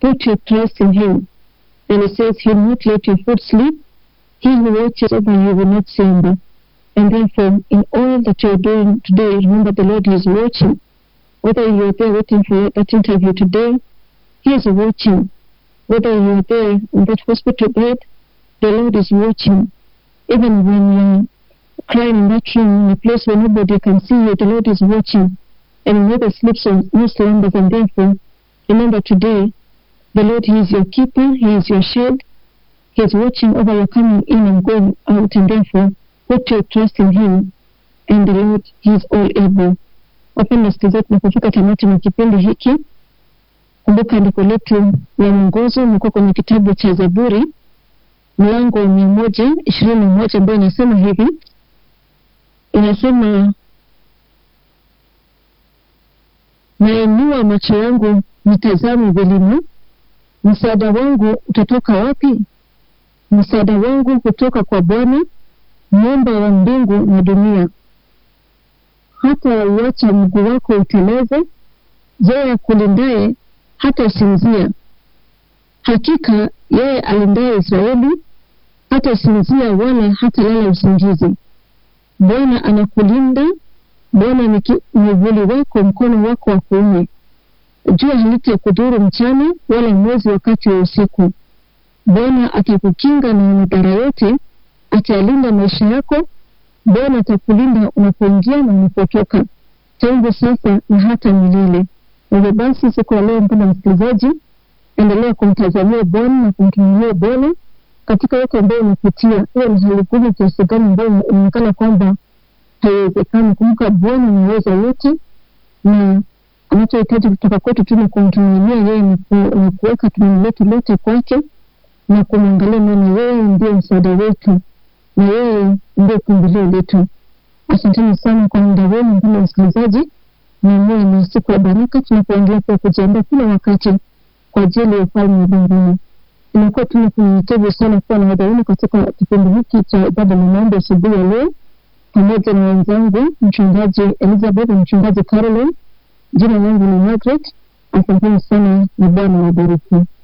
put your trust in Him. And He says, He will not let your foot slip. He who watches over you will not slumber. And therefore, in all that you're doing today, remember the Lord is watching. Whether you're there waiting for that interview today, He is watching. Whether you're there in that hospital bed, the Lord is watching. Even when you're crying in that room, in a place where nobody can see you, the Lord is watching. And neither sleeps or no slumbers. And therefore, remember today, the Lord, He is your keeper, He is your shield, He is watching over your coming in and going out, and therefore, put your trust in Him, and the Lord, He is all able. Wapenda wasikilizaji, tunapofika tamati mwa kipindi hiki, kumbuka andiko letu la mwongozo umekuwa kwenye kitabu cha Zaburi mlango wa mia moja ishirini na moja ambayo inasema hivi, inasema nainua macho yangu nitazame vilima, msaada wangu utatoka wapi? Msaada wangu kutoka kwa Bwana muumba wa mbingu na dunia. Hata uacha mguu wako uteleze, yeye akulindaye hata sinzia. Hakika yeye alindaye Israeli hata sinzia wala hata lala usingizi. Bwana anakulinda, Bwana ni ki- mwivuli wako, mkono wako wa kuume. Jua halitakudhuru mchana, wala mwezi wakati wa usiku. Bwana atakukinga na madhara yote, atayalinda maisha yako. Bwana atakulinda unapoingia na unapotoka, tangu sasa na hata milele. Hivyo basi, siku ya leo, mpendwa msikilizaji, endelea kumtazamia Bwana na kumtumilia Bwana katika yote ambayo unapitia, hiyo ni hali ngumu kiasi gani ambayo inaonekana kwamba haiwezekani. Kumbuka Bwana anaweza yote, na anachohitaji kutoka kwetu tu ni kumtumainia yeye na ku- na kuweka tumaini letu lote kwake na kumwangalia, maana yeye ndiye msaada wetu na yeye ndiye kimbilio letu. Asanteni sana kwa muda wenu, mpendwa msikilizaji, na muwe na siku ya baraka tunapoendelea pia kujiandaa kila wakati kwa ajili ya ufalme wa mbinguni. Imekuwa tu ni kunyenyekevu sana kuwa na wadau katika kipindi hiki cha ibada na maombi asubuhi ya leo, pamoja na wenzangu mchungaji Elizabeth na mchungaji Caroline. Jina langu ni Margaret. Asanteni sana na Bwana wabariki.